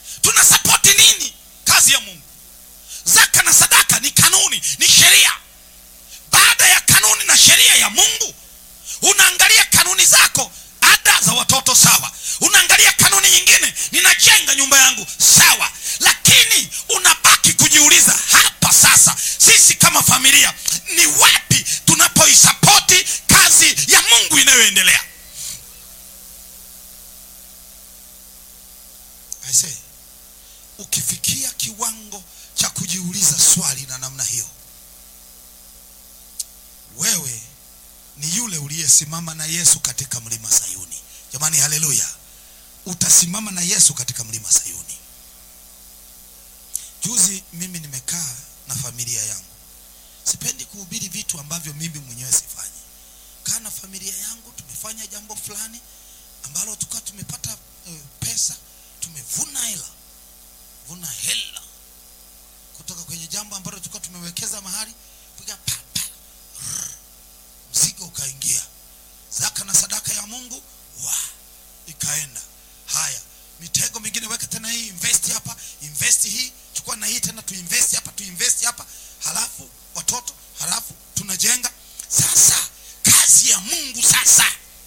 tunasapoti nini kazi ya mungu zaka na sadaka ni kanuni ni sheria baada ya kanuni na sheria ya mungu unaangalia kanuni zako ada za watoto sawa unaangalia kanuni nyingine ninajenga nyumba yangu sawa lakini unabaki kujiuliza hapa sasa sisi kama familia ni wapi tunapoisapoti kazi ya mungu inayoendelea I say, ukifikia kiwango cha kujiuliza swali na namna hiyo wewe ni yule uliyesimama na yesu katika mlima sayuni jamani haleluya utasimama na yesu katika mlima sayuni juzi mimi nimekaa na familia yangu sipendi kuhubiri vitu ambavyo mimi mwenyewe sifanyi kaa na familia yangu tumefanya jambo fulani ambalo tukawa tumepata uh, pesa tumevuna hela vuna hela kutoka kwenye jambo ambalo tulikuwa tumewekeza mahali piga pa, pa, rrr, mzigo ukaingia zaka na sadaka ya mungu wa ikaenda haya mitego mingine weka tena hii invest hapa invest hii chukua na hii tena tuinvest hapa tuinvest hapa halafu watoto halafu tunajenga sasa kazi ya mungu sasa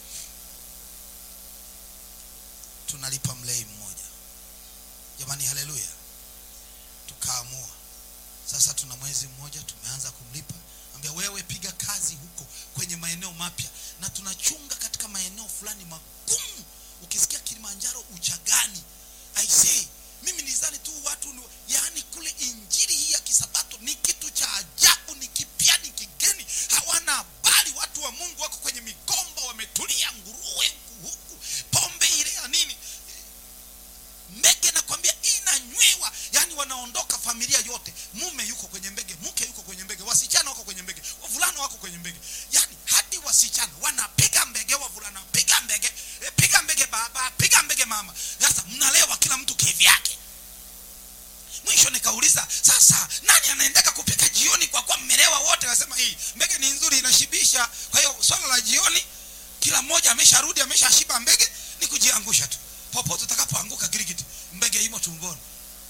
tunalipa mlei mmoja jamani haleluya tukaamua sasa tuna mwezi mmoja tumeanza kumlipa ambia wewe piga kazi huko kwenye maeneo mapya na tunachunga katika maeneo fulani magumu ukisikia kilimanjaro uchagani aisee mimi nizani tu watu ni, yaani kule injili hii ya kisabato ni kitu cha ajabu ni kipya ni kigeni hawana habari watu wa mungu wako kwenye migomba wametulia nguruwe huku huku pombe ile ya nini mbege nakwambia inanywewa yani wanaondoka familia yote mume yuko kwenye mbege mke yuko kwenye mbege wasichana wako kwenye mbege wavulana wako kwenye mbege yani hadi wasichana wanapiga mbege wavulana piga mbege eh, piga mbege baba piga mbege mama sasa mnalewa kila mtu kivyake mwisho nikauliza sasa nani anaendeka kupika jioni kwa kuwa mmelewa wote wasema hii mbege ni nzuri inashibisha kwa hiyo swala la jioni kila mmoja amesharudi ameshashiba mbege ni kujiangusha tu popote utakapoanguka girigiti mbege imo tumboni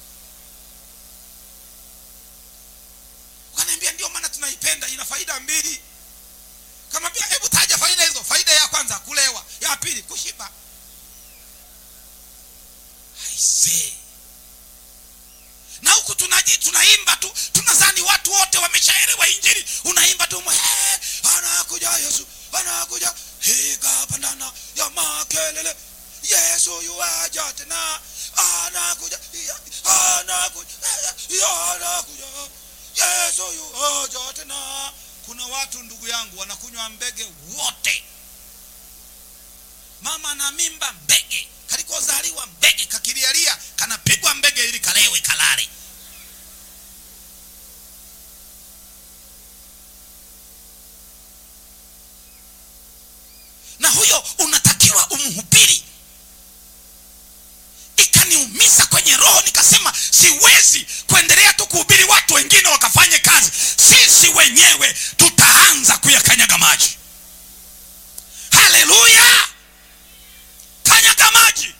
ukaniambia ndio maana tunaipenda ina faida mbili kama pia hebu taja faida hizo faida ya kwanza kulewa ya pili kushiba aisee na huku tunaji tunaimba tu tunazani watu wote wameshaelewa injili unaimba tu "He, anakuja yesu anakuja hikapandana ya makelele yesu yuaja tena anakuja ya- anakuja ya- anakuja yesu yuaja tena kuna watu ndugu yangu wanakunywa mbege wote mama na mimba mbege kalikozaliwa mbege kakilialia kanapigwa mbege ili kalewe kalale na huyo unatakiwa umhubiri ikaniumiza kwenye roho nikasema siwezi kuendelea tu kuhubiri watu wengine wakafanye kazi sisi wenyewe tutaanza kuyakanyaga maji haleluya kanyaga maji